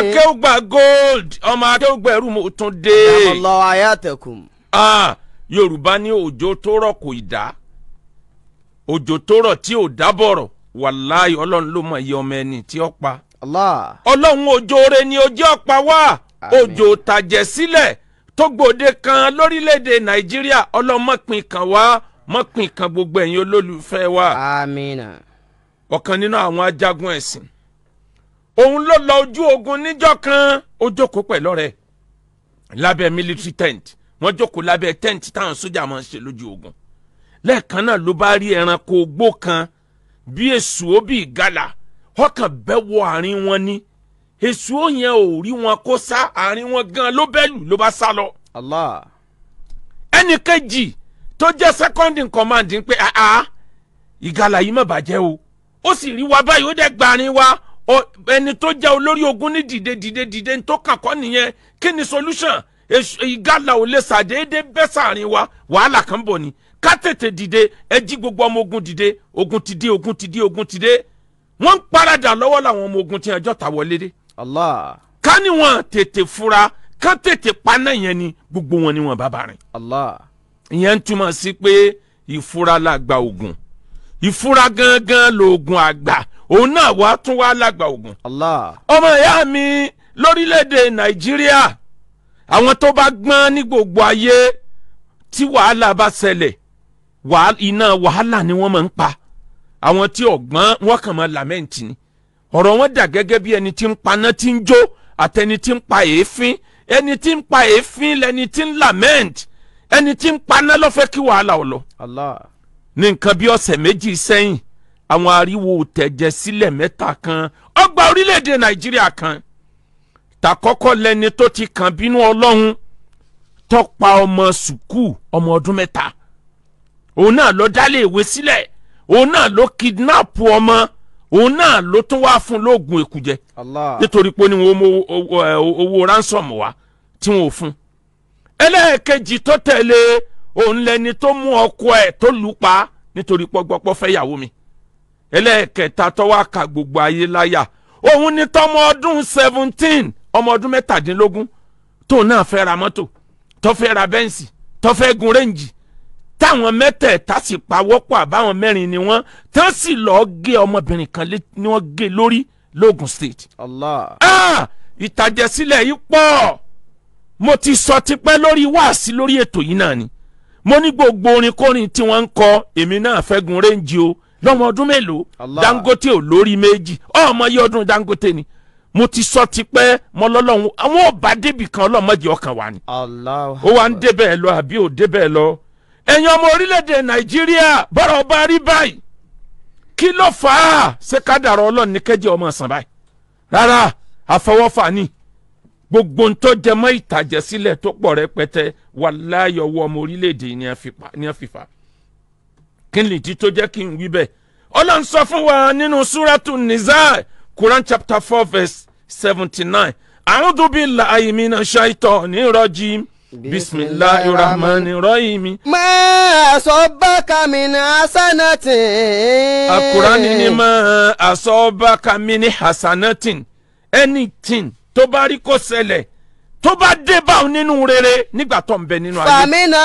akéwùgbà gold ọmọ akéwùgbà ẹrú mo tún dé Allahu ayatakum. Ah, yorùbá ní òjò tó rọ̀ kò ì dá òjò tó rọ̀ tí ò dábọ̀rọ̀ wàláì ọlọ́run ló mọ̀ iye ọmọ ẹni tí ó pa Allah. ọlọ́run òjò rẹ ni ojú ọ̀pá wá Àmín. òjò tàjẹ̀ sílẹ̀ tó gbòde kan lórílẹ̀‐èdè nàìjíríà ọlọ́run mọ̀pin kan wá mọ̀pin kan gbogbo ẹ̀yin olólùfẹ́ wa Amina. ọ̀kan nínú àwọn ajagun ẹ̀sìn òun ló lọ ojú ogun níjọ́ kan ó jókòó pẹ̀lú ọ̀rẹ́ lábẹ́ military tent wọ́n jókòó lábẹ́ tent táwọn sójà máa ń ṣe lójú ogun lẹ́ẹ̀kan náà ló bá rí ẹranko ogbó kan bí èṣù ó bí ìgalà ọkàn bẹ́ wọ àárín wọn ni èṣù ó yẹn ò rí wọn kó sá àárín wọn gan ló bẹ́ lù ló bá sá lọ Allah. ẹnì kejì tó jẹ́ second in command ń pé àá ìgalà yìí má bàjẹ́ o ó sì rí wa báyìí ó dẹ̀ gbarin wa Ọ- ẹni tó jẹ́ olórí ogun ní dìde dìde dìde tó kàn kọ́ nìyẹn kí ni solution Èṣù- ìgalà ò lè ṣàdédé bẹ́ sàárín wa wàhálà kan bọ̀ ni ká tètè dìde ẹ jí gbogbo ọmọ ogun dìde ogun ti dé ogun ti dé ogun ti dé wọ́n ń paradà lọ́wọ́ làwọn ọmọ ogun tí ẹjọ́ ta wọlé dé Allah. ká ní wọn tètè fura ká tètè paná yẹn ni gbogbo wọn ni wọn bá bá rìn Allah. ìyẹn ń túmọ̀ sí pé ìfura làgbà ògùn ìfura gangan lòògùn àgbà òun náà wàá tún wá làgbà ògùn. Allah. ọmọ ìyá mi lórílẹ̀‐èdè nàìjíríà àwọn tó bá gbọ́n ní gbogbo ayé tí wàhálà bá ṣẹlẹ̀ wàhálà- iná wàhálà ni wọ́n máa ń pa àwọn tí ọ̀gbọ́n wọ́n kàn máa làmẹ́ǹtì ni ọ̀rọ̀ wọn dà gẹ́gẹ́ bí ẹni tí ń paná tí ń jó àtẹni tí ń pa èéfín ẹni tí ń pa èéfín lẹni tí ń lament ẹni tí ń paná ló fẹ́ kí wàhálà ọ̀ lọ Allah. ní nǹkan bí ọ̀sẹ̀ méjì sẹ́yìn àwọn ariwo tẹ̀jẹ̀ sílẹ̀ mẹ́ta kan ọgbà orílẹ̀-èdè nàìjíríà kan tàkọ́kọ́ lẹni tó ti kàn bínú ọlọ́run tó pa ọmọ sùkúù ọmọ ọdún mẹ́ta òun náà ló dálé ìwé sílẹ̀ òun náà ló kidnap ọmọ òun náà ló tún wá fún lóògùn èkújẹ Allah. nítorí pé ó ní wọn mú owó owó- owó ransom wá tí wọn ò fún. ẹlẹ́ẹ̀kejì tó tẹ̀lé òun lẹni tó mú ọkọ ẹ̀ tó lù ú pa nítorí pọ́gbọ́pọ́ fẹ́ yàwó mi. ẹlẹ́ẹ̀kẹta tó wá ka gbogbo ayé láyà òun ni tọmọ ọdún seventeen ọmọ ọdún mẹ́tàdínlógún tóun náà fẹ́ ra mọ́tò tó fẹ́ ra bẹ́ǹsì tó fẹ́ gun rẹ́ǹjì táwọn mẹ́tẹ̀ẹ̀ta sì pawọ́pọ̀ àbáwọn mẹ́rin ni wọ́n tán sì lọ́ọ́ gé ọmọbìnrin kan lé ni wọ́n gé lórí logun state. Allah. Ah! ìtàjẹ̀sílẹ̀ yìí pọ̀ mo ti sọ tipẹ́ lórí wáàsí lórí ètò yìí náà ni mo ní gbogbo orin kórin tí wọ́n ń kọ èmi náà fẹ́ gun rẹ́ǹjì o lọ́mọ ọdún mélòó Allah. dangote ò lórí méjì ọmọ yìí ọdún dangote ni mo ti sọ tipẹ́ mo lọ́lọ́run àwọn ọba débì kan ọlọ́mọdé ọkàn wa ni Allah. ó wá ń débẹ̀ lọ àbí ò débẹ̀ lọ. ẹ̀yin ọmọ orílẹ̀-èdè nàìjíríà bọ́rọ̀ ọba rí báyìí kí ló fà á ṣé kádàrá ọlọ́run ní kẹ́jẹ́ ọmọ sàn báyìí. rárá àfọwọ́fà ni gbogbo ń tó jẹ mọ́ ìtàjẹ̀sílẹ̀ tó pọ̀ rẹpẹtẹ wà láyọ̀wọ́ ọmọ orílẹ̀-èdè yìí ni a fi pa- ni a fi fà. kí ni ìdí tó jẹ́ kí n wí bẹ́ẹ̀ ọlọ́run sọ fún wa nínú súrátù nìzá quran chapter four verse seventy nine a'udhu billahi minash shaitani rajim bisimilahi rahmani rahim Ma asabaka min hasanatin. akurani ni ma asọ́bàkà mini hasanatin anything tó bá rí kó ṣẹlẹ̀ tó bá dé báwọn nínú rere nígbà tó ń bẹ nínú ayé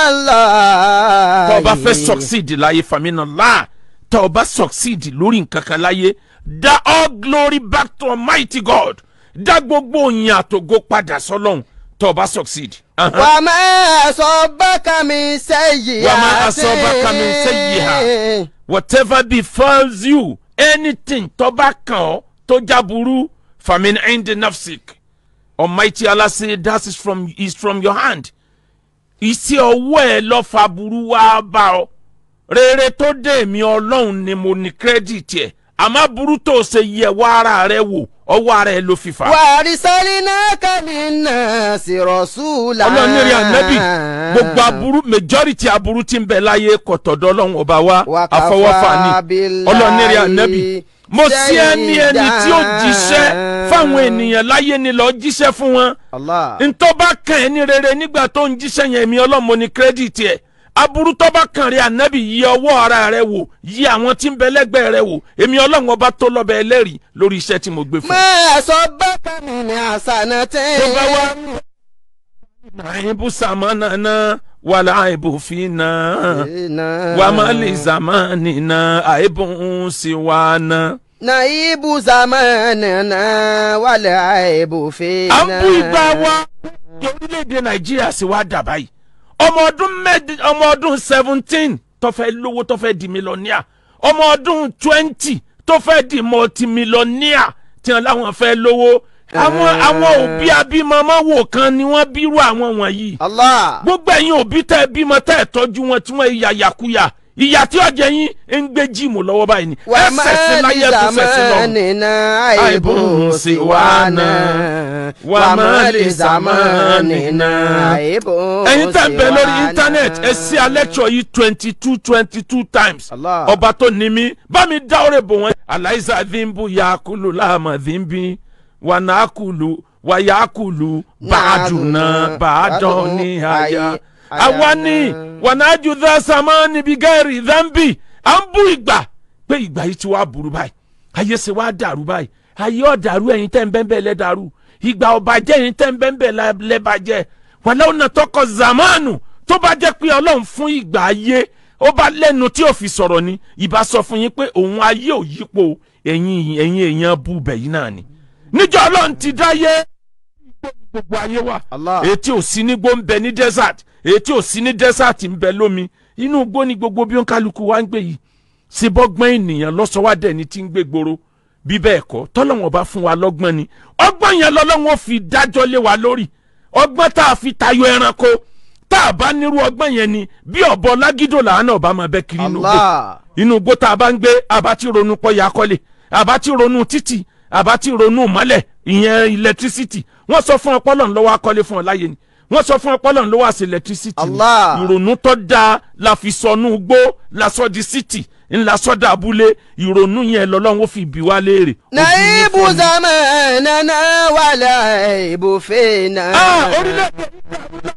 Faminallah. tó o bá fẹ́ succeed láyé famina la tó o bá succeed lórí nǹkan kan láyé dá all glory back to almighty god dá gbogbo òyìn àtògo padà sọ́lọ́hun tó o bá succeed. Ahan. Wa ma asabaka min sayyi'atin. Wa ma asabaka min sayyi'a. whatever befalls you anything tó bá kàn ọ́ tó jáburú famin indi nafsik almighty allah say that is from is from your hand iṣẹ́ ọwọ́ ẹ ló fa burú wá bá ọ rere tó dé mi ọlọ́run ni mo ní kírẹ́dìtì ẹ̀ àmọ́ burú tó ṣe yẹ wá ara rẹ wò ọwọ́ ara ẹ ló fi fà á. Wa arsalnaka linnasi rasula. ọlọ́run ní rí ànábì gbogbo aburú majority aburú tí ń bẹ láyé kọ̀tọ̀dọ̀ ọlọ́run ọba wa Wa àfọwọ́fà kafa ni billahi ọlọ́run ní rí ànábì mo sí ẹni ẹni tí ó jíṣẹ́ fáwọn ènìyàn láyé ni lọ́ọ́ jíṣẹ́ fún wọn Allah. ntọ́ bá kàn ẹ́ ní rere nígbà tó ń jíṣẹ́ yẹn èmi ọlọ́mọ ní kírẹ́dìtì ẹ̀ aburú tó bá kàn rí ànábì yí ọwọ́ ara rẹ wò yí àwọn tí ń bẹ lẹ́gbẹ̀ẹ́ rẹ wò èmi ọlọ́run ọba tó lọ́bẹ̀ ẹlẹ́rìí lórí iṣẹ́ tí mo gbé fún un. Ma asabaka min hasanatin. tó bá wá nàìbù sàmánà wàlà àìbù fínà wàmálì zamanina àìbù ń sì wà náà. naibu zamanana wàlẹ̀ àìbò fèèna. à ń bú ìgbà wa ní orílẹ̀-èdè nàìjíríà sì wá dà báyìí ọmọ ọdún mẹ́ẹ̀dì ọmọ ọdún seventeen tó fẹ́ lówó tó fẹ́ di mílíọ̀nìà ọmọ ọdún twenty tó fẹ́ di mọ̀tìmílíọ̀nìà tí wọn láwọn fẹ́ lówó àwọn àwọn òbí abímọmọ wò kan ni wọ́n bírú àwọn wọ̀nyí Allah. gbogbo ẹ̀yin òbí tẹ́ ẹ bímọ tẹ́ ẹ tọ́jú wọn tí wọ́n yà yàkuyà ìyá tí ọ̀jẹ̀ yín ń gbé jíìmù lọ́wọ́ báyìí ni wà ẹ sẹ̀sìn láyé ẹ tún sẹ̀sìn lọ́run. zamanina àìbò siwana. wà má lè zamanina àìbò siwana. ẹ̀yin tẹ́ ń bẹ lórí íńtánẹ́ẹ̀tì ẹ sí alẹ́kṣọ̀ yìí twenty two twenty two times Allah. ọba tó ní mi bá mi dá ọ̀rẹ́ bò wọ́n. aláìsà dínbù yakulu láàmà dínbí wà nàákùlù wà yakulu bàdùnà bàdàn ní àyà. àwa ni wà nàájú dá sàmánì bí gẹ́rì dánbì à ń bú ìgbà pé ìgbà yìí ti wá burú báyìí ayé ṣe wá dàrú báyìí ayé ọ̀dàrú ẹ̀yin tẹ́ ń bẹ́ẹ̀ bẹ́ẹ̀ lẹ́dàrú ìgbà ọ̀bàjẹ́ ẹ̀yin tẹ́ ń bẹ́ẹ̀ bẹ́ẹ̀ lẹ́bàjẹ́ wàlẹ́ ọ̀nà tọkọ zamanu tó bá jẹ́ pé ọlọ́run fún ìgbà ayé ó bá lẹ́nu tí ò fi sọ̀rọ̀ ni ìbá sọ fún yín pé òun ayé ò yípo ẹ̀yin ẹ̀yin èèyàn bú bẹ̀yìn náà ni níjọ́ ọlọ́run ti dáyé gbogbo ayé wa Allah. etí ò sí ní gbó ń bẹ ní desert etí ò sí ní desert ń bẹ lómi inú igbó ni gbogbo bí ó ń kálukú wa ń gbé yìí ṣe bọ́gbọ́n ènìyàn lọ́sọ̀wádẹ́ ni tí ń gbé gbòòrò bí bẹ́ẹ̀ kọ́ tọ́lọ́wọ́n bá fún wa lọ́gbọ́n ni ọgbọ́n yẹn lọ́lọ́wọ́n fi dájọ́ lé wa lórí ọgbọ́n tá a fi tayọ ẹranko tá a bá nírú ọgbọ́n yẹn ni bí ọ̀bọ lágídò làánà ọba máa bẹ́ kiri inú gbó Allah. inú igbó tá a bá ń gbé àbá tí ronú pọ́yà kọ́lé àbá tí ronú títì àbá tí ronú mọ́lẹ̀ ìyẹn electricity wọ́n sọ fún ọpọlọ ńlọ́wọ́ akọ́lé fún ọ láyé ni wọ́n sọ fún ọpọlọ ńlọ́wọ́ àti electricity ni Allah. ìrònú tó dáa la fi sọnù gbó la sọ di city ńlá sọdọ abúlé ìrònú yẹn lọ́lọ́run ó fi bí wá léèrè. naibu zamanana wàlẹ̀ àìbò fèèna. Ah, orílẹ̀-èdè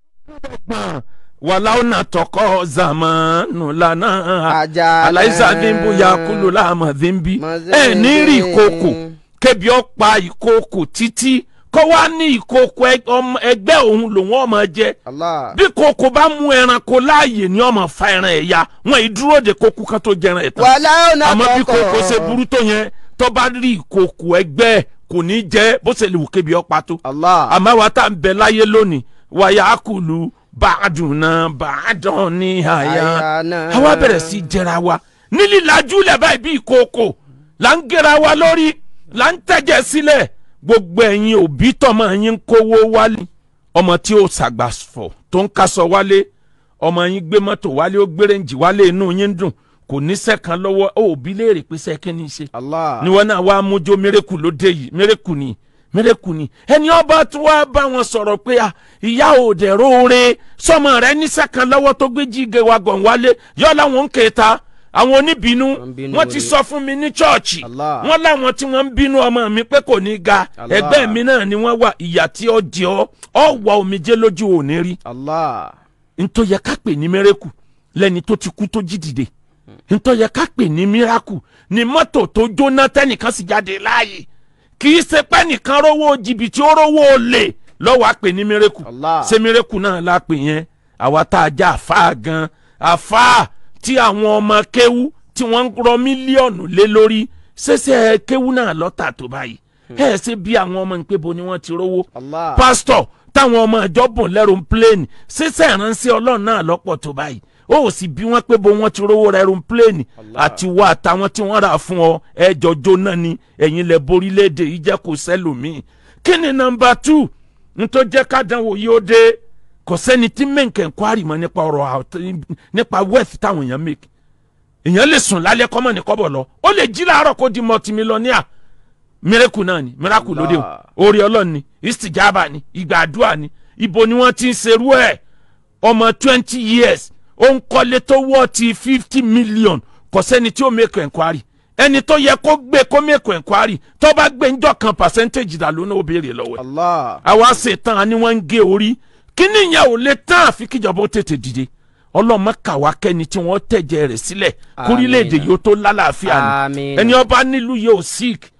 gbọ̀n wàláwò náà tọkọ zamanu lana Àjàlá. aláìsà dínbù yakulu láàmà dínbí Mọ̀sẹ́ ẹ ní rí dé. ìkòkò kébi ọ̀pá ìkòkò títí kó wá ní ìkòkò ẹ- ọmọ- ẹgbẹ́ òun lòun ọmọ jẹ Allah. bí kòkò bá mú ẹranko láàyè ní ọmọ fa ẹran ẹ̀ ya wọn ì dúró de kókó kan tó jẹran ẹ̀ tán wàlẹ̀ ọ̀nà àmọ́ bí kọ̀kọ̀. kòkò ṣe burú tó yẹn tó bá rí ìkòkò ẹgbẹ́ ẹ̀ kò ní jẹ́ bó ṣe lè wù kébi ọ̀pá tó Allah. àmọ́ wa tá à ń bẹ láyé lónìí wàyà kùlù bàdùnà bàdàn ní àyà Àyà náà. àwa bẹ̀rẹ̀ sí í jẹra wa ní lílajú lẹ̀ báyìí bí ìkookò là ń gẹra wa lórí là ń tẹ̀jẹ̀ sílẹ̀ gbogbo ẹ̀yin òbí tọmọ yín ń kówó wálé ọmọ tí ó ṣàgbàfọ̀ tó ń kaṣọ wálé ọmọ yín gbé mọ́tò wálé ó gbé rẹ́ǹjì wálé inú yín dùn kò ní sẹ́kàn lọ́wọ́ ó òbí léèrè pé sẹ́kẹ́ ní í ṣe Allah. ni wọn náà wá mójó mérekù ló dé yìí mérekù ni mérekù ni ẹni ọba tí wàá bá wọn sọ̀rọ̀ pé à ìyá òde róore sọmọ rẹ níṣẹ́ kan lọ́wọ́ tó gbé jíge wa gàn wálé yọ láwọn ń kéta àwọn oníbínú Wọ́n bínú wọ́n ti ni. sọ fún mi ní chọ́ọ̀chì Allah. wọ́n láwọn tí wọ́n ń bínú ọmọ mi pé kò ní ga Allah. ẹgbẹ́ mi náà ni wọ́n wà ìyà tí ó jẹ ọ́ ọ́ wà omijé lójú òní rí Allah. ntọ́ yẹ ká pè ní mẹ́rẹ́kù lẹ́ni tó ti kú tó jí dìde ntọ́ yẹ ká pè ní miraku ní mọ́tò tó jóná tẹ́nìkan sì jáde láàyè kì í ṣe pé nìkan rówó jìbìtì ó rówó olè lọ́wọ́ á pè ní mẹ́rẹ́kù Allah. ṣé mẹ́rẹ́kù náà la pè yẹn àwa tá a já àfáà gan àfáà tí àwọn ọmọ kéwú tí wọ́n ń rọ mílíọ̀nù lé lórí ṣẹṣẹ kéwú náà lọ́tà tó báyìí ẹ̀ ṣe bí àwọn ọmọ ń pé bo ni wọ́n ti rówó Allah. pásítọ̀ táwọn ọmọ ìjọ bùn lẹ́rù pléènì ṣíṣẹ́ ìránṣẹ́ ọlọ́run náà lọ́pọ̀ tó báyìí ó sì bí wọ́n pé bó wọ́n ti rówó rẹ́rù pléènì àti wá àtàwọn tí wọ́n rà fún ọ ẹjọ́ jóná ni ẹ̀yin lẹ borílẹ̀-èdè yìí jẹ́ kó sẹ́lòmíì kí ni nọmba two nítorí jẹ́ kádánwò yìí ó dé kò sẹ́ni tí mẹ́ǹkẹ́ ń kwárì mọ́ nípa ọ̀rọ̀ àwọ̀- nípa wealth táwọn èèyàn make èèyàn lè sùn lálẹ́ kọ́mọ̀ ní kọ́bọ̀ lọ ó lè jí láàárọ̀ kó di multimillionaire miracle náà ni miracle lóde o Allah. orí ọlọ́run ni istijaba ni ìgbà àdúrà ni ibo ni wọ́n ti ń serú ẹ̀ ọmọ twenty years ó ń kọ́lé tó wọ́ ti fifty million kò sẹ́ni tí ó make enquiry ẹni tó yẹ kó gbé kó make enquiry tó bá gbé njọ́ kan percentage dà lónà ó béèrè lọ́wọ́ ẹ̀ Allah. àwa ṣetán a ní wọ́n ń gé orí kíní yẹn ò lè tán àfi kíjọba ó tètè dìde ọlọ́mọ kàwá kẹ́ni tí wọ́n tẹ̀jẹ̀ rẹ̀ sílẹ̀ kórílẹ̀-èdè Àmín. yóò tó lálàáfíà ni Àmín. ẹni ọba nílùú yóò sick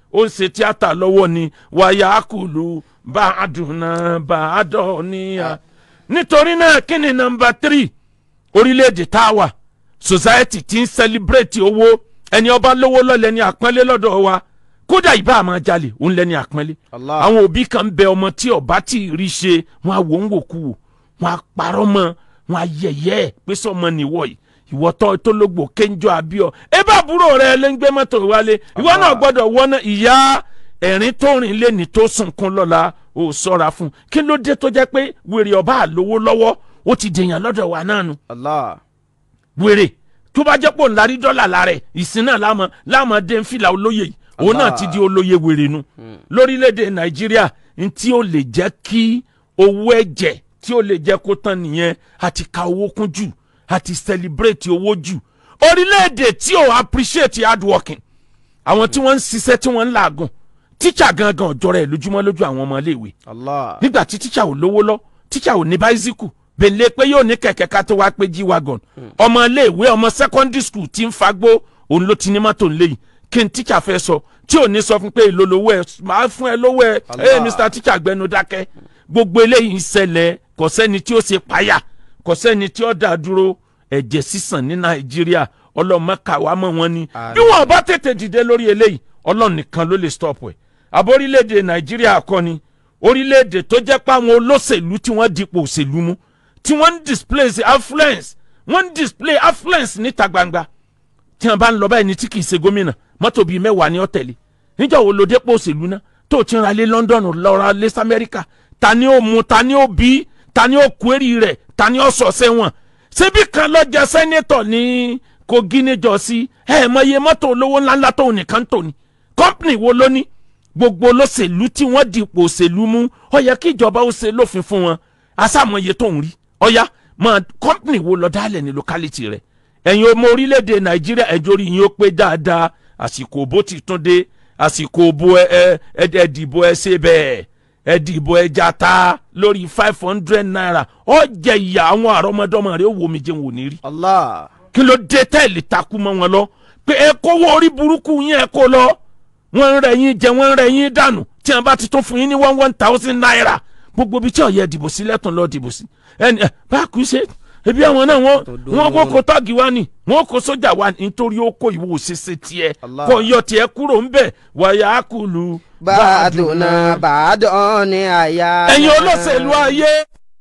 ó ń ṣe tíátà lọ́wọ́ ni wàyà kùlù bá a dùn náà bá a dọ̀ níyà. nítorí náà kí ni nọmba tírì orílẹ̀-èdè tá a wà society ti ń celebrate owó ẹni ọba lówó lọ́lẹ̀ ní àpọ́nlé lọ́dọ̀ wa kódà ìbá àmọ́ jalè òun lẹ́ni àpọ́nlé Allah. àwọn òbí kan bẹ ọmọ tí ọba tí ì rí ṣe wọn á wò ń wò kú wò wọn á parọ́ mọ́ wọn á yẹ̀yẹ́ ẹ̀ pé sọmọ nìwọ yìí ìwọ tó tó lógbò kéńjọ àbíọ ẹ bá àbúrò rẹ lè ń gbé mọ́tò wálé ìwọ náà gbọ́dọ̀ wọnà ìyá ẹ̀rín tó rìn lẹ́ni tó sunkún lọ́la ò sọ́ra fún kí ló dé tó jẹ́ pé wèrè ọba àlówó lọ́wọ́ ó ti dèèyàn lọ́dọ̀ wa náà nu Allah. wèrè tó bá jẹ́ pò ńlá rí dọ́là lára ẹ̀ ìsìn náà láàmú láàmú dé ń fìlà olóye yìí òun náà ti di olóye wèrè nu lórílẹ̀‐èdè nàìjíríà n tí ó lè jẹ́ kí owó ẹ̀jẹ̀ tí ó lè jẹ́ kó tán nìyẹn àti ka owó kún jù àti celebrate owó jù orílẹ̀‐èdè tí ò appreciate hard working àwọn tí wọ́n ń ṣiṣẹ́ tí wọ́n ń làágùn tíṣà gangan ọ̀jọ́ rẹ̀ lójúmọ́ lójú àwọn ọmọ iléèwé Allah. nígbà tí tíṣà ò lówó lọ tíṣà ò ní báísíkù bèlè pé yóò ní kẹ̀kẹ́ ká tó wá pé jí wagon ọmọ iléèwé ọmọ secondary school tí ń fagbó òun ló ti ní mọ́tò ńlẹ̀ yìí kí n tíṣà fẹ́ sọ tí ò ní sọ fún pé èlò lówó ẹ máa fún ẹ lówó ẹ Allah. ẹ mr tíṣà gbẹnu dákẹ́ gbogbo eléyìí ń ṣẹlẹ̀ kò sẹ́ni tí ó ṣe páyà kò sẹ́ni tí ó dá dúró ẹ̀jẹ̀ sísàn ní nàìjíríà ọlọ́mọ kàwá mọ́ wọn ni Àmín. bí wọn bá tètè dìde lórí eléyìí ọlọ́run nìkan ló lè stop ẹ̀ àbọ̀ orílẹ̀-èdè nàìjíríà kọ́ ni orílẹ̀-èdè tó jẹ́ pé àwọn olóṣèlú tí wọ́n dipò òṣèlú mú tí wọ́n ń display affluence wọ́n ń display affluence níta gbangba tí wọ́n bá ń lọ báyìí ní tí kì í ṣe gómìnà mọ́tò bíi mẹ́wàá ní ọ̀tẹ̀lẹ̀ níjọ́ wo ló dépò òṣèlú náà tó o ti ń ra lé London lọ ra lé sí Amẹ́ríkà ta ni ó mu ta ni ó bí ta ni ó kúérì rẹ̀ ta ni ó sọ sẹ́wọ̀n ṣebí kan lọ jẹ sẹ́nétọ̀ ní Kogi níjọ sí ẹ̀ mọ iye mọ́tò olówó ńláńlá tó nìkan tó ni kọ́ńpìnì wo ló ní gbogbo olóṣèlú tí wọ́n dipò òṣèlú mú ó yẹ kí ìjọba ó ṣe lófin fún wọn asámọye tó ń rí ọ̀yá mọ kọ́ńpìnì wo lọ dálẹ̀ ní lókálítì rẹ̀ ẹ̀yin ọmọ orílẹ̀-èdè nàìjíríà ẹ̀jọ́ orí yín ó pé dáadáa àsìkò òbó ti tún dé àsìkò òbó ẹ ẹ ẹ dìbò ẹ ṣe bẹ́ẹ̀ ẹ dìbò ẹ jata lórí five hundred naira ó jẹ ìyá àwọn àrọ́mọdọ́mọ rẹ̀ ó wò mí jẹun ò ní rí Allah. kí ló dé tẹ́ẹ̀lì takú mọ́ wọn lọ pé ẹ kówó orí burúkú yín ẹ kó lọ wọ́n ń rẹ̀ yín jẹ wọ́n ń rẹ̀ yín dànù tí wọ́n bá ti tún fún yín ní one one thousand naira gbogbo ibi tí ọ̀yẹ́ dìbò sí lẹ́tùn lọ́ọ́ dìbò sí ẹni ẹ bá kú ṣe ebi àwọn náà wọ́n Tòdó wọ́n kó wọn. kó tọ́gì wá ní wọ́n kó sójà wá ní nítorí ó kó ìwò òṣèṣe tiẹ̀ Allah. kó yọ tiẹ̀ kúrò ńbẹ̀ wàyà kùlù Bàdùnà bàdàn ní àyà. ẹ̀yin olóṣèlú ayé.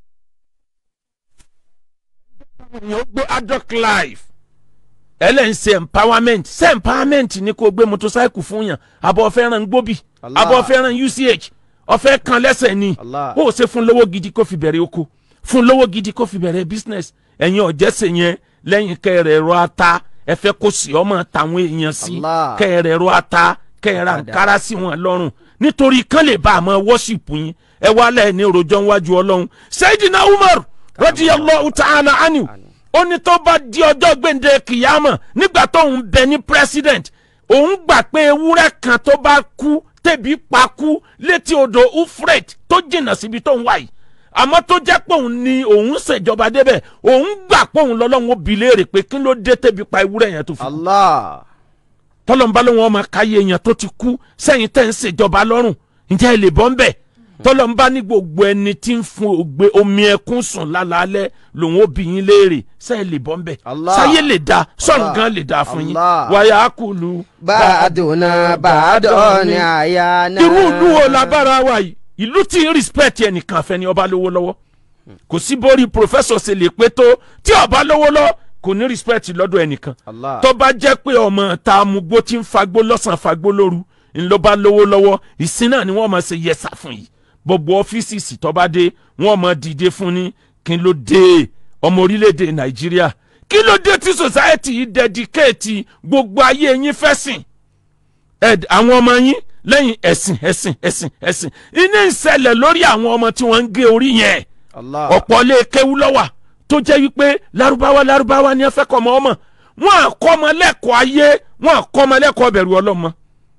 èèyàn gbé adult life ẹlẹ́yìn ṣe empowerment ṣe empowerment ni kò gbé motorcycle fún yàn àbọ̀ fẹ́ràn gbóbi Allah. àbọ̀ fẹ́ràn uch ọ̀fẹ́ kan lẹ́sẹ̀ ni Allah. ó ṣe fún lówó gidi kó fi bẹ̀rẹ̀ oko fún lówó gidi kó fi bẹ̀rẹ̀ business ẹ̀yin ọ̀jẹ̀sẹ̀ yẹn lẹ́yìn kẹrẹ̀ ẹ̀rọ ata ẹ fẹ́ kó sì ọmọ tàwọn èèyàn sí Allah. kẹrẹ̀ ẹ̀rọ ata kẹrẹ̀ àǹkárá sí wọn lọ́rùn nítorí kán lè bá àmọ́ worship yín ẹ wá lẹ́ẹ̀ ní rojọ́ níwájú ọlọ́run Sayyidina Umar radiyallahu ta'ala anhu ó ní tó bá di ọjọ́ gbèǹde kìyàmọ̀ nígbà tóun bẹ ní president òun gbà pé ewúrẹ́ kan tó bá kú tẹ̀bí pa kú létí odò Ufret tó jìnnà síbi tóun wà yìí àmọ́ tó jẹ́ pé òun ni òun ṣèjọba débẹ̀ òun gbà pé òun lọ́lọ́run ó bi léèrè pé kí ló dé tẹ̀bí pa ewúrẹ́ yẹn tó fi kú Allah. tọ́lọ́mbà ló wọn máa káyé èèyàn tó ti kú sẹ́yìn tẹ́ ń ṣèjọba lọ́rùn ǹjẹ́ ẹ lè bọ́ ń bẹ̀ tọ́lọ́mbà ní gbogbo ẹni tí ń fún ògbé omi ẹkún sùn lálaalẹ́ lòun ó bi yín léèrè sẹ́yìn lè bọ́ ń bẹ̀ Allah. sáyé lè da sọ̀rọ̀ Allah. gan lè da fún yín Allah. wàyà kùlù. Bàdùnà bàdàn ní àyà náà. irú ìlú wo la bára wa yìí ìlú tí ń respect ẹnìkan fẹ́ ni ọba lówó lọ́wọ́ kò sí borí professor ṣe lè pé tó tí ọba lówó lọ kò ní respect lọ́dọ̀ ẹnìkan Allah. tó bá jẹ́ pé ọmọ ta amugbó tí ń fagbó lọ́sàn fagbó lóru ńlọ bá lówó lọ́wọ́ ìsìn náà ni wọ́n máa ṣe yẹsà fún yìí gbogbo ọ́fíìsì tó bá dé wọ́n máa dìde fún ní kí ló dé ọmọ orílẹ̀-èdè nàìjíríà kí ló dé tí society yìí dedicate gbogbo ayé yín fẹ́sìn Ed- àwọn ọmọ yín lẹ́yìn ẹ̀sìn ẹ̀sìn ẹ̀sìn ẹ̀sìn iná ìṣẹ̀lẹ̀ lórí àwọn ọmọ tí wọ́n ń gé orí yẹn Allah. ọ̀pọ̀ lè kéwú lọ́wà tó jẹ́ wípé lárúbáwá lárúbáwá ni ẹ fẹ́ kọ́ ọmọ ọmọ wọn à kọ́ ọmọ lẹ́kọ̀ọ́ ayé wọn à kọ́ ọmọ lẹ́kọ̀ọ́ bẹ̀rù ọlọ́mọ.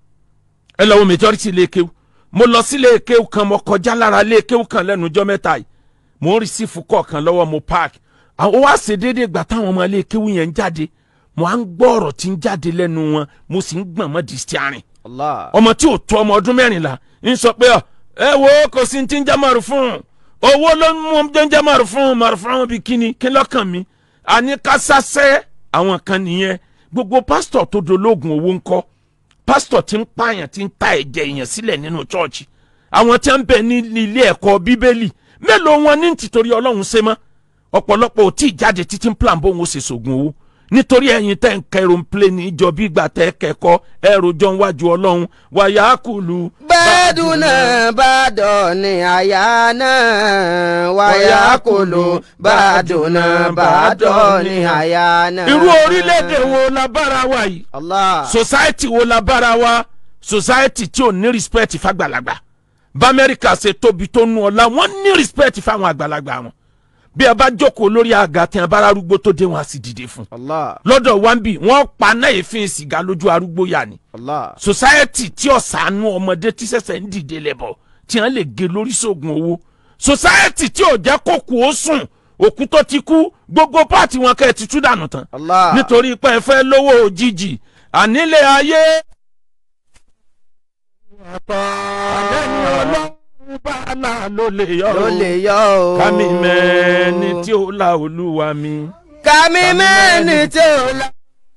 ẹ lọ́wọ́ majority lè kéwú mo lọ sí lè kéwú kan mo kọjá lára lè kéwú kan lẹ́nu ọjọ́ mẹ́ta yìí mo ń rìsífù kọ̀ọ̀kan lọ́wọ́ mo park àwọn wá ṣe déédéé gbà táwọn ọmọ lè kéwú yẹn ń jáde mo à ń gbọ́ ọ̀rọ̀ tí ń jáde lẹ́nu wọn mo sì ń gbọ̀n mọ́ di stiarin Allah. ọmọ tí ò tó ọmọ ọdún mẹ́rìnlá ń sọ pé ọ, ẹ wo kò sí ti ń jẹ́ màrú fún un owó ló ń mú jẹ́ ń jẹ́ màrú fún un màrú fún un bí kíni kí lọ́kàn mi àní kásásẹ́ àwọn kan nìyẹn gbogbo pásítọ̀ tó dológun owó ńkọ́ pásítọ̀ tí ń pààyàn tí ń ta ẹ̀jẹ̀ èèyàn sílẹ̀ nínú chọ́ọ̀chì àwọn tí ń bẹ ní ilé ẹ̀kọ́ bíbélì mélòó wọn ní tìtorí ọlọ́run ṣe mọ́ ọ̀pọ̀lọpọ̀ ò tí ì jáde títí ń plan bóun ó ṣe sògùn owó nítorí ẹ̀yin tẹ́ ń kẹrù ń plé ní ìjọ bí ìgbà tẹ́ kẹ́kọ̀ọ́ ẹrù jọ ń wájú ọlọ́run wàyà kùlù. Bẹ́ẹ̀dùnà bàdàn ni àyà náà wáyà kòló bàdùnà bàdàn ni àyà náà. irú orílẹ̀-èdè wo la bára wa yìí Allah. society wo la bára wa society tí ò ní respect fàgbàlagbà bamẹ́ríkà ṣe tóbi tó nu ọ̀la wọ́n ní respect fáwọn àgbàlagbà wọn bí a bá jókòó lórí àga tí a bá arúgbó tó dé wọn a sì dìde fún Allah. lọ́dọ̀ wambi wọ́n pa náà èéfín sìgá lójú arúgbó yà ni Allah. society tí ọ̀sánú ọmọdé tí sẹ̀sẹ̀ ń dìde lẹ́bọ̀ tí wọ́n lè gé lórí sóògùn owó society tí ò jẹ́ kó kú ó sùn òkú tó ti kú gbogbo páàtì wọn kẹ́ ẹ ti tú dànù tán Allah. nítorí pé ẹ fẹ́ lówó òjijì ànílé ayé. àlẹ́ni ọlọ́run bá là ló lè yọ ló o lè yọ o. kámi mẹ́ni tí ó la olúwa mi. Kàmí mẹ́ni tí ó la.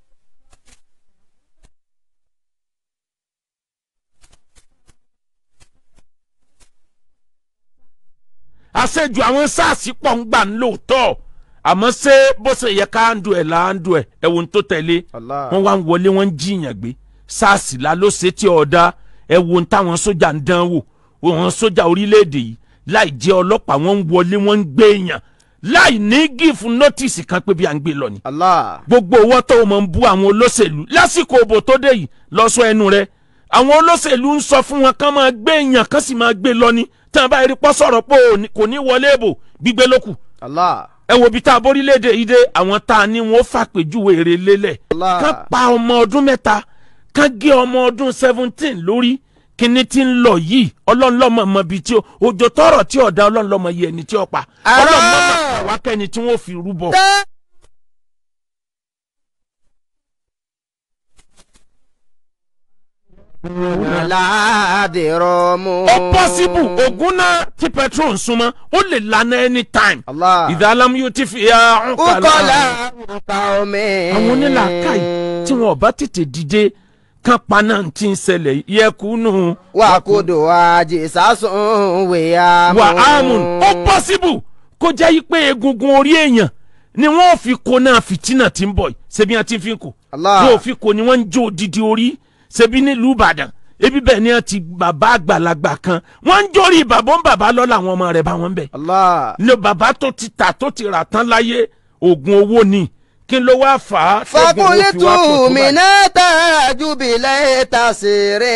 àṣejù àwọn sars pọ̀ ń gbà ń lóòótọ́ àmọ́ ṣé bó ṣe yẹ ká ń du ẹ̀ là ń du ẹ̀ ẹ̀wọ̀n tó tẹ̀lé Allah. wọ́n wá ń wọlé wọ́n ń jiyàn gbé sars la ló ṣe tí ọ̀dà ẹ̀wọ̀n táwọn sójà ń dán wò wọn sójà orílẹ̀-èdè yìí láì jẹ́ ọlọ́pàá wọ́n ń wọlé wọ́n ń gbé èèyàn láì ní gífù nọ́tìsì kan pé bí à ń gbé lọ ni Allah. gbogbo owó tó o mọ̀ ń bú àwọn olóṣèlú lásìkò òbò tó dé yìí lọ sọ ẹnu rẹ àwọn olóṣèlú ń sọ fún wọn kán máa gbé èèyàn kán sì máa gbé lọ ni tí wọn bá rí pọ́ sọ̀rọ̀ pé ò ní- kò ní wọlé èbò gbígbé lókù Allah. ẹ wo bí tá a borílẹ̀-èdè yìí dé àwọn tá a ní wọn ó fàpèjúwe èrè lélẹ̀ Allah. kán pa ọmọ ọdún mẹ́ta kán gé ọmọ ọdún seventeen lórí kíní tí ń lọ yìí ọlọ́run lọ́mọ mọ ibi tí ó òjò tọrọ tí ọ̀dà ọlọ́run lọ́mọ yìí ẹni tí ó pa Ará! ọlọ́run mọ́mọ́ kàwákẹ́ni tí wọ́n fi rúbọ. Tẹ́. Aládìrọ̀ mú. ó pọ́sibù ògùn náà tí petrol ń súnmọ́ ó lè lana anytime. Allah. ìdálàmú yóò ti fi ya ń Ukọ̀lá kàlà. nǹkan omi. àwọn onílàákàyè tí wọn ò bá tètè dìde kán paná tí ń ṣẹlẹ̀ yẹkùnú. Wà kúdò àjè sásùn wèé wà ámùn ó pọ́sibù kó jẹ́ yí pé egungun orí èèyàn ni wọ́n fi kó náà fìtínà tí ń bọ̀ yìí ṣebí wọn ti fi kó Allah. wọ́n fi kó ni wọ́n ń jó odidi orí ṣebí nílùú Ìbàdàn ebi bẹ́ẹ̀ ni wọ́n ti bàbá àgbàlagbà kan wọ́n ń jórí bàbá ń bàbá lọ́la àwọn ọmọ rẹ̀ bá wọn bẹ̀ Allah. ní bàbá tó ti tà tó ti rà tán láyé oògùn owó ni kí ló wá fà á tẹ́gùn owó fi wá pọ̀ fakulitu tó báyìí. minata jubilẹ tasire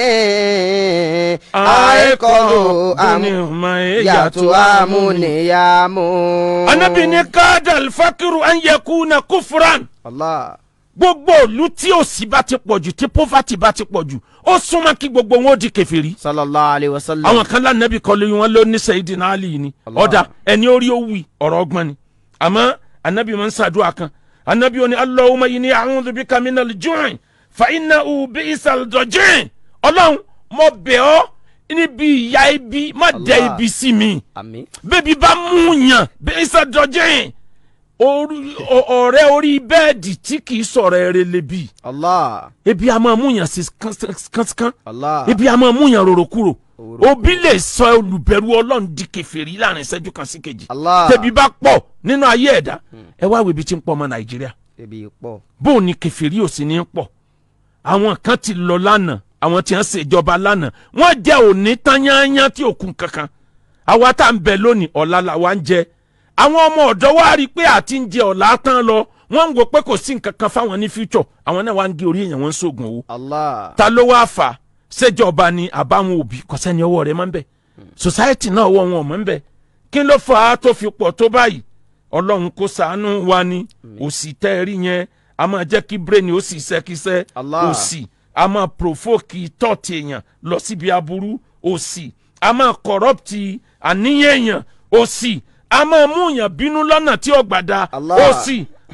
àìkọlù yàtò amúniyàmú. anabi ni kadal fakiru an yakuna kufran Allah. gbogbo òlu tí òṣì bá ti pọ̀jù tí poverty bá ti pọ̀jù ó súnmọ́ kí gbogbo wọn ó di kèfèrí. sallallahu alayhi wa sallam. àwọn kan lánàbí kọlu wọn ló ní Sayyidina Ali ni Allah. ọ̀dà ẹni orí ó wí ọ̀rọ̀ ọgbọ́n ni àmọ́ anabi máa ń ṣàdúrà kan anabi ó ní Allahumma inni a'udhu bika minal ju'i fa innahu bi'sal dajin ọlọ́run mo bẹ̀ ọ́ níbi ìyà ibi má dẹ Allah. ibi sí mi àmín. bébí bá mú yàn bi'sal dajin orí- ọ- ọ̀rẹ́ orí bẹ́ẹ̀dì tí kì í sọ̀rọ̀ ẹ̀rẹ́ lebi Allah. ebi a máa mú yàn sí kánsán Allah. ebi a máa mú yàn rorò kúrò Rorò òbí lè sọ olùbẹ̀rù ọlọ́run di kèfèrí láàrin ìṣẹ́jú kan sí kejì Allah. tẹ̀bí bá pọ̀ nínú ayé ẹ̀dá ẹ wá wo ibi tí ń pọ̀ ọmọ nàìjíríà ebi pọ̀. bóun ni kèfèrí ò sì ní pọ̀ àwọn kan ti lọ lánàá àwọn tí wọ́n ṣèjọba lánàá wọ́n jẹ́ òní tányányá tí òkun kankan àwa tá à ń bẹ lónìí ọ̀la làwa ń jẹ àwọn ọmọ ọ̀dọ́ wa rí i pé àti ń jẹ ọ̀la tán lọ wọ́n ń wo pé kò sí nǹkan kan fáwọn ní future àwọn náà wá ń gé orí èèyàn wọn ń sóògùn owó Allah. ta ló wá fà á ṣèjọba ni àbáwọn òbí kò sẹ́ni ọwọ́ rẹ̀ máa ń bẹ̀ society náà ọwọ́ wọn ò mọ̀ ń bẹ̀ kí ló fà á tó fi pọ̀ tó báyìí ọlọ́run kó ṣàánú wa ni òsì tẹ́ ẹ rí yẹn a máa jẹ́ kí brain ó sì ṣẹ́kíṣẹ́ Allah. òsì a máa provoke thought èèyàn lọ síbi aburú òsì a máa corrupt àníyàn èèyàn òsì a máa mú èèyàn bínú lọ́nà tí ó gbàdá Allah. òsì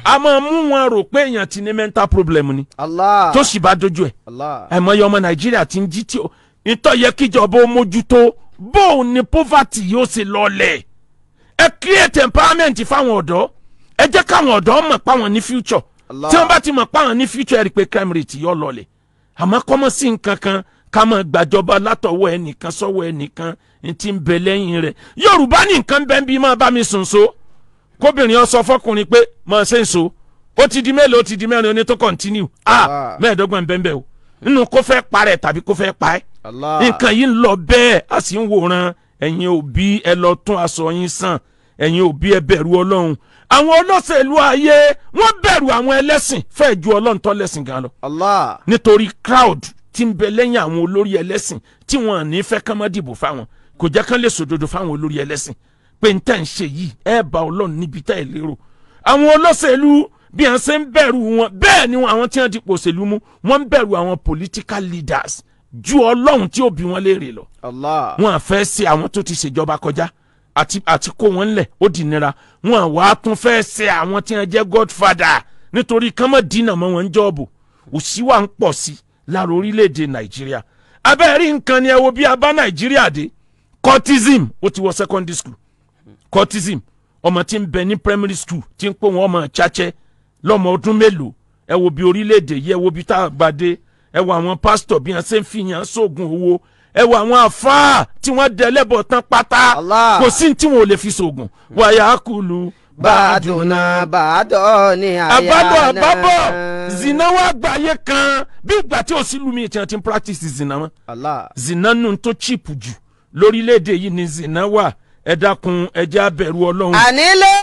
a máa mú wọn rò pé èèyàn ti ní mental problem ni Allah. tó sì bá dojú ẹ̀ Allah. àìmọye ọmọ nàìjíríà ti ń jí tí ó ìtọ́ yẹ kíjọba ó mójútó bóun ni poverty yóò ṣe lọlẹ̀ ẹ create empowerment fáwọn ọ̀dọ́ ẹ jẹ́ káwọn ọ̀dọ́ mọ̀ páwọn ní future Allah. tí wọ́n bá ti mọ̀ páwọn ní future ẹ rí i pé crime rate yóò lọlẹ̀ àmọ́ kọ́mọ́ sí nǹkan kan ká mọ̀ gbàjọba látọwọ́ ẹnìkan sọ́wọ́ ẹnìkan ní ti ń bẹ lẹ́yìn rẹ̀ yorùbá ní nǹkan bẹ́ẹ̀ bí máa bá mi sùn so kóbìnrin ọ sọ fọkùnrin pé mọ̀ ṣe ń so ó ti di mélòó ó ti di mẹ́rin oní tó continue ah Ah. mẹ́ẹ̀ẹ́dọ́gbọ̀n bẹ́ẹ̀ bẹ́ẹ̀ o nínú kó fẹ́ parẹ́ tàbí kó fẹ́ pa ẹ́ Allah. nǹkan yìí ń lọ bẹ́ẹ̀ a sì ń wòran ẹ̀yin òbí ẹ lọ tún aṣọ yín sàn ẹ̀yin òbí ẹ bẹ̀rù ọlọ́run àwọn olóṣèlú ayé wọ́n bẹ̀rù àwọn ẹlẹ́sìn fẹ́ẹ̀ ju ọlọ́run tó lẹ́sìn gan lọ Allah. nítorí crowd tí ń bẹ lẹ́yìn àwọn olórí ẹlẹ́sìn tí wọ́n à ní fẹ́ kán má dìbò fáwọn kò jẹ́ kán lè sòdodo fáwọn olórí ẹlẹ́sìn pé n tẹ́ ń ṣe yìí ẹ bá ọlọ́run níbi tá ẹ lérò àwọn olóṣèlú bí wọ́n ṣe ń bẹ̀rù wọn bẹ́ẹ̀ ni àwọn tí wọ́n dipò òṣèlú mú wọ́n ń bẹ̀rù àwọn political leaders ju ọlọ́run tí ó bí wọn léèrè lọ Allah. wọn à fẹ́ ṣe àwọn tó ti ṣèjọba kọjá àti àti kó wọn lẹ̀ ó di nira wọn à wá tún fẹ́ ṣe àwọn tí wọn jẹ́ godfather nítorí kán mọ̀ dínà mọ́ wọn ń jọ́ọ̀bù òṣì wa ń pọ̀ sí lára orílẹ̀-èdè nàìjíríà abẹ́rẹ́ nǹkan ni ẹ wo bí a bá nàìjíríà dé cultism ó ti wọ secondary school cultism ọmọ tí ń bẹ ní primary school tí ń pò wọn ọmọ chache lọ́mọ ọdún mélòó ẹ wo bí orílẹ̀-èdè yìí ẹ wo bí tá a bá dé ẹ wo àwọn pásítọ̀ bí wọ́n ṣe ń fìyàn sóògùn owó ẹ wo àwọn àfáà tí wọ́n dẹ́lẹ́bọ̀ tán pátá Allah. kò sí ní tí wọn ò lè fi sóògùn wàyà kùlù Bàdùnà bàdọ̀ ni àyà àbádọ́ náà. àbábọ̀ zina wa gbàyè kan bí ìgbà tí ò sí lumi tí wọ́n ti ń practice zina mọ́ Allah. zina nù tó cheap jù lórílẹ̀‐èdè yìí ni zina wà ẹ dákun ẹ jẹ́ abẹ̀rù ọlọ́run. Ànílé.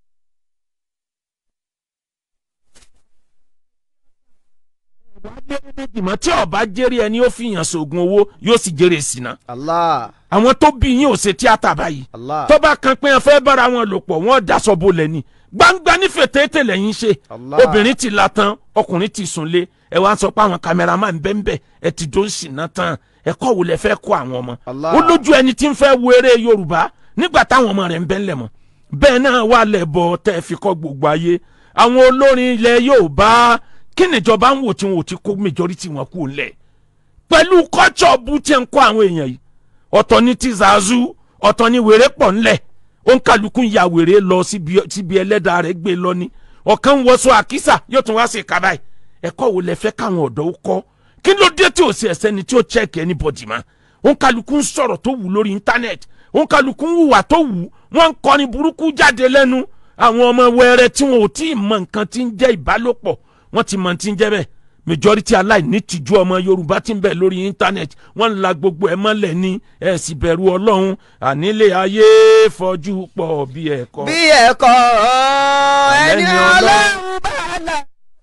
ìmọ̀ tí ọba jẹ́rìí ẹni ó fi yàn sóògùn owó yóò sì jẹ́rìí zina. Allah. àwọn tó bí yín ò ṣe tíátà báyìí Allah. tó bá kan pé wọn fẹ́ bára wọn lò pọ̀ wọ́n daṣọ bolẹ̀ ni gbangba nífẹ̀ẹ́ tètè lẹ́yìn ṣe Allah. obìnrin ti la tán ọkùnrin ti sùn lé ẹ wá ń sọ pé àwọn kámẹ́rámà ń bẹ́ẹ̀ bẹ́ẹ̀ ẹ ti dó ń ṣìnà tán ẹ̀kọ́ wo lẹ fẹ́ kó àwọn ọmọ Allah. ó lójú ẹni tí ń fẹ́ wo eré Yorùbá nígbà táwọn ọmọ rẹ̀ ń bẹ́ ńlẹ̀ mọ́ bẹ́ẹ̀ náà wà lẹ́bọ̀ tẹ́ ẹ fi kọ́ gbogbo ayé àwọn olórin ilẹ̀ Yorùbá kí nìjọba ń wò tí wọn ò ti kó majority wọn kú ńlẹ̀ pẹ̀lú kọ́tsọ̀ bú tí ń kó àwọn èèyàn yìí ọ̀tọ̀ ní ti zazu ọ̀tọ̀ ní wèrè pọ̀ ńlẹ̀ ó ń kálukú ya wèrè lọ síbi síbi ẹlẹ́dàá rẹ̀ gbé lọ ni ọ̀kan ń wọṣọ àkísà yóò tún wá sí kaba yìí ẹ̀kọ́ wo lẹ fẹ́ káwọn ọ̀dọ́ ó kọ́ kí ló dé tí ò sí ẹsẹ̀ ni tí ó check anybody ma ó ń kálukú ń sọ̀rọ̀ tó wù lórí internet ó ń kálukú ń hùwà tó wù wọ́n ń kọrin burúkú jáde lẹ́nu àwọn ọmọ wẹrẹ tí wọn ò tí ì mọ nǹkan tí ń jẹ́ ìbálòpọ̀ wọ́n ti mọ tí ń jẹ́ bẹ́ẹ̀ majority aláìní tìjú ọmọ yorùbá tí ń bẹ lórí internet wọ́n ń la gbogbo ẹ̀ mọ́lẹ̀ ní ẹ̀ sì bẹ̀rù ọlọ́run ànílé ayé fọjú pọ̀ bí ẹ̀kọ́. bí ẹ̀kọ́ ẹni Ẹni ọlọ́run bá là.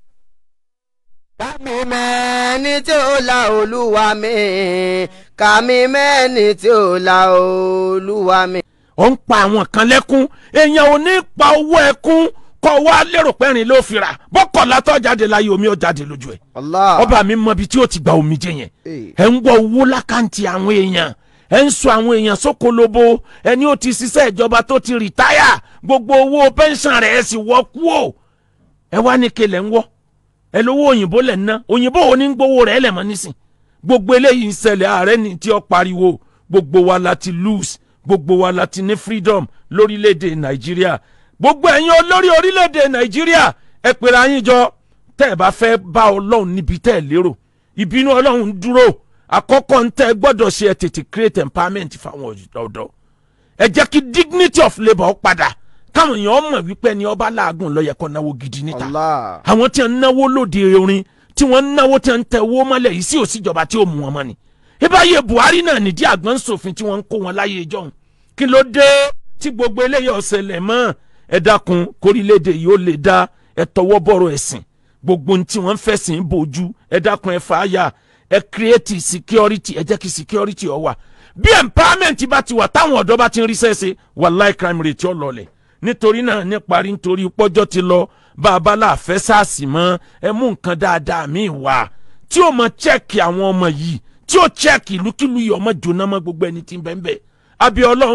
Kàmí mẹ́ni tí ó la olúwa mi. Kàmí mẹ́ni tí ó la olúwa mi. ó ń pa àwọn kan lẹ́kún èèyàn ò ní pa owó ẹkún kọ́ wa lérò pẹ́rin ló fi rà bọ́kọ̀lá tó jáde láyé omi ó jáde lójú ẹ̀ Allah. ọba mi mọ ibi tí ó ti gba omi jẹ yẹn Eh. ẹ ń wọ owó lákàntì àwọn èèyàn ẹ ń sọ àwọn èèyàn sókolobo ẹni ó ti ṣiṣẹ́ ìjọba tó ti rìtáyà gbogbo owó pẹ́ńsàn rẹ̀ ẹ sì wọ́ kú o ẹ wá ní kelẹ̀ ń wọ́ ẹ lówó òyìnbó lẹ̀ ń ná òyìnbó wo ní gbowó rẹ̀ lẹ̀ mọ́ nísìn gbogbo eléyìí ń ṣẹlẹ̀ ààrẹ ní tí ó pariwo gbogbo wa la ti lose gbogbo wa la ti ní freedom lórílẹ̀‐èdè nàìjíríà gbogbo ẹ̀yin olórí orílẹ̀‐èdè nàìjíríà ẹ pèrè ayín jọ tẹ́ ẹ bá fẹ́ bá ọlọ́run níbi tẹ́ ẹ lérò ìbínú ọlọ́run dúró àkọ́kọ́ ń tẹ́ ẹ gbọ́dọ̀ ṣe ẹ tètè create empowerment fáwọn ọ̀dọ́ ẹ jẹ́ kí dignity of labour ó padà káwọn èèyàn mọ̀ wípé ẹni ọba láàgùn ló yẹ kó náwó gidi níta Allah. àwọn tí ń náwó lóde orin tí wọ́n ń náwó tí ń tẹ owó mọ́lẹ̀ yìí sí òsíjọba tí ó mú wọn mọ́ ni. ìbáyé buhari náà nídìí àgbọn sòfin tí wọ́n ń kó wọn láyé ìjọhún kí ló dé tí gbogbo eléyìí ọ̀sẹ̀lẹ̀ mọ́ ẹ dákun kórílẹ̀-èdè yìí ó lè dá ẹ tọwọ́ bọ̀rọ̀ ẹ̀sìn gbogbo ohun tí wọ́n ń fẹ̀sìn bójú ẹ dákun ẹ fà á yà ẹ create security ẹ jẹ́ kí security ó wà bí empowerment bá ti wà táwọn ọ̀dọ́ bá ti ń ríṣẹ́ ṣe wàláì crime rate ó lọlẹ̀ nítorí náà ní parí nítorí pọ́jọ́ ti lọ bá a bá láàfẹ́ sáàsì mọ́ ẹ mú nǹkan dáadáa míì wá tí ó mọ chẹ́ẹ̀kì àwọn ọmọ yìí tí ó chẹ́ẹ̀kì ìlúkìlú yìí ọmọ jóná mọ́ gbogbo ẹni tí ń bẹ́ẹ̀ bẹ́ẹ̀ àbí ọlọ́run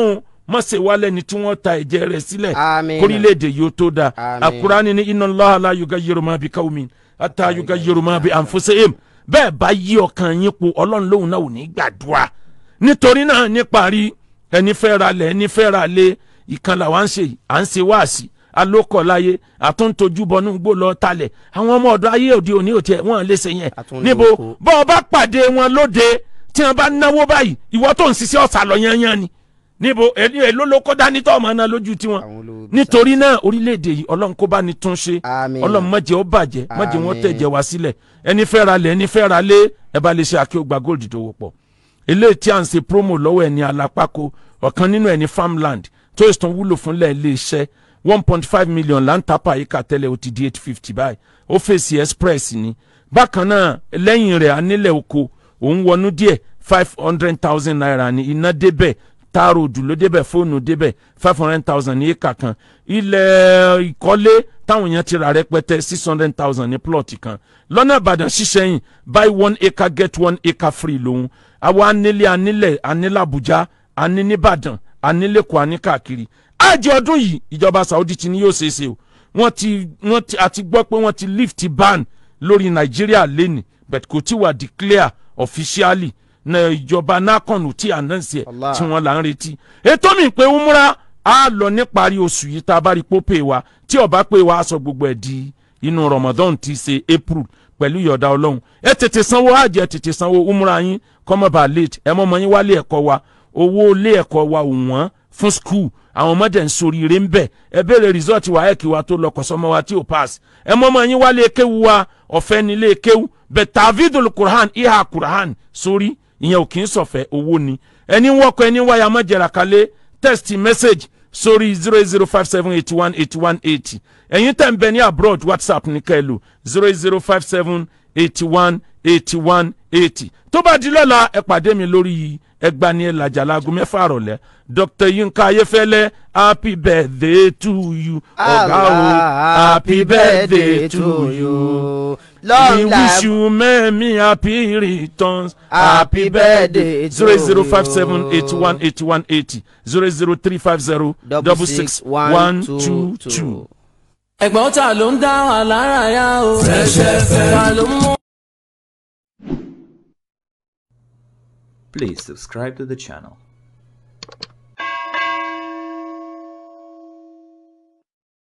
má ṣe wá lẹ́ni tí wọ́n ta ẹ̀jẹ̀ rẹ̀ sílẹ̀ Àmín. kórílẹ̀-èdè yóò tó da Àmín. àkùránì ní inna Allaha la yugayyiru ma bi qawmin hatta yugayyiru ma bi anfusihim bẹ́ẹ̀ bá yí ọkàn yín po ọlọ́run lóhùn náà ò ní gbàdúrà nítorí náà níparí ẹni fẹ́ ra lẹ̀ ẹni fẹ́ ra lé ìkan làwa ń ṣe yìí à ń ṣe wáàsí alókọ̀láyé àtúntojú bọnú gbó lọ talẹ̀ àwọn ọmọ ọ̀dọ́ ayé òde òní ò tiẹ̀ wọ́n lè ṣe yẹn Àtúnlò níbo oko. bọ́ ọ bá pàdé wọn lóde tí wọn bá náwó báyìí ìwọ tó ń ṣiṣẹ́ ọ̀sà lọ yányán ni níbo èlò èlò ló kó dání tó ọmọ náà lójú tiwọn Àwọn olówó nítorí náà orílẹ̀-èdè yìí ọlọ́run kó bá ní tún ṣe Àmín. ọlọ́run má jẹ́ ó bàjẹ́ má jẹ́ wọ́n Àmín. tẹ̀jẹ̀ wá sílẹ̀ ẹni fẹ́ ra lẹ̀ ẹni fẹ́ ra lé ẹ bá lè ṣe àkíyègbà gold dòwò pọ̀ eléyìí tí à ń ṣe promo lọ́wọ́ ẹ̀ ní alápákó ọ̀kan nínú ẹ̀ ní farmland tó ìsàn wúlò fúnlẹ̀ ilé iṣẹ́ one point five million là ń tapa àyíká tẹ́lẹ̀ ó ti di eight fifty báyìí ó fèsì express ni bákan náà lẹ́yìn rẹ̀ anílẹ̀ oko òun wọnú díẹ̀ five hundred thousand naira ní iná débẹ̀ taaro òdù ló débẹ̀ fóònù débẹ̀ five hundred thousand ní éka kan ilẹ̀ ìkọ́lé táwọn èèyàn ti rà rẹpẹtẹ six hundred thousand ní plọ̀tì kan lọ́nà ìbàdàn ṣíṣẹ́yìn buy one acre get one acre free lòun àwa anílé anílẹ̀ anílẹ̀ àbújá aní nìbàdàn anílẹ̀kọ̀ aní káàkiri àjẹ ọdún yìí ìjọba saudi ti ní yóò ṣeé ṣe o wọ́n ti wọ́n ti àti gbọ́ pé wọ́n ti lift ban lórí nàìjíríà lẹ́nì but kò tí wà declare officially na ìjọba nakon tí announce ẹ̀ Allah. tí wọ́n là ń retí ètò mi pé umra á lọ níparí oṣù yìí tá a bá rí pópè wa tí ó bá pè wá aṣọ gbogbo ẹ̀ di inú ramadan ti ṣe april pẹ̀lú ìyọ̀dá ọlọ́run ẹ tètè sanwó hajj ẹ tètè sanwó umra yín kọ́mọba late ẹ mọ́mọ́ yín wálé ẹ̀kọ́ wa owó ilé ẹ̀kọ́ wa ò wọ́n fún skul àwọn ọmọdé ń soríire ń bẹ̀ ẹ béèrè result wa ẹ̀kí wa tó lọ kọ̀sọ́mọ́ wa tí ò pass ẹ mọ́mọ́ yín wálé kéwu wa ọ̀fẹ́ nílé kéwu bẹ̀ tàvídùl kurhan ìhà kurhan sórí ìyẹn ò kì í sọ̀fẹ́ owó ni ẹni wọ́kọ̀ ẹni wáyà mọ́jẹ̀rà kalẹ̀ text message sórí zero zero five seven eighty one eighty one eighty ẹ̀yin tẹ̀ ń bẹ ní abroad whatsapp ní kẹ́lò zero zero five seven eighty one eighty one eighty tó bá di lọ́la ẹ pàdé mi lórí ẹgbani ẹlàjà láago mẹ́fà rọ̀lẹ́ dr yinka ayefẹ́lẹ́ happy birthday to you ọ̀gá o happy birthday to you. We long wish life you many happy returns. Happy birthday to Zero zero five seven you. eighty one eighty one eighty zero zero three five zero double six one two two. ẹ̀gbọ́n ta ló ń dá wa lára yá o. Fresh FM. ta ló ń mú. Please subscribe to the channel